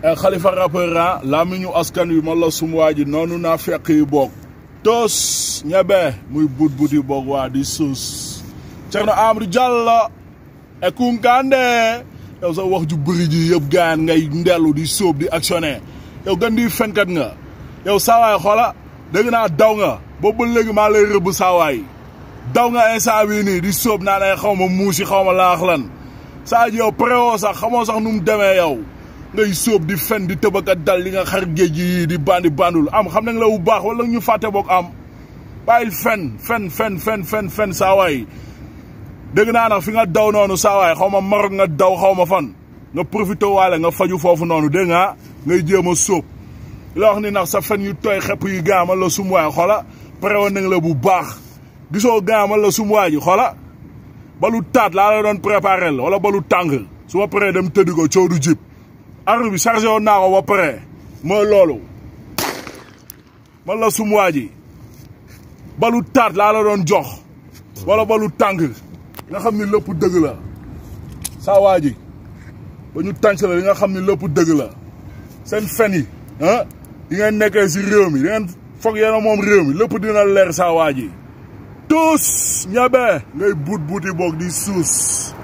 xalifa rappeur ah laa mi ñu askan wi man la sum waa ji noonu naa fekk yi boog tos ñebe muy but but yi boog waa di suus Cerno Amadou Diallo e kunkande yow sa wax ju bëri ji yëpp gaan ngay ndellu di sóob di actionné yow gan di fenkat nga yow saawaay xoola dégg naa daw nga boobu ba léegi maa lay rëbb saawaay daw nga instant bii nii di sóob naa ne xaw ma muusi xaw ma laax lan saa ji yow préwoo sax xamoo sax nu mu demee yow ngay sóob di fen di tëbaka dal li nga xar géej gi yii di bandi bandul am xam nañ la bu baax wala ñu fàtte boog am bàyyil fen fen fen fen fen fen saawaay dégg naa nag fi nga daw noonu saawaay xaw ma Maroc nga daw xaw ma fan nga profité waale nga faju foofu noonu dégg nga ngay jéem a sóob la wax ni nag sa fen yu tooy xepp yi gaamal la sum waay xoola préwoon nañ la bu baax gisoo gaamal la sum waay ji xoola balu taat laa la doon préparé la wala balu tàng su ma paree dem tëddi ko coow du jib arme bi chargé woon naa ko ba pare mooy loolu man la sum waa ji balu taat laa la doon jox wala balu tàng nga xam ni lépp dëgg la saa waa ji ba ñu tànc la li nga xam ni lépp dëgg la seen fen yi ah yi ngeen nekkee si réew mi di ngeen foog yéen a moom réew mi lépp dina leer saa waa ji tous ñebe ngay buut buuti boog di suus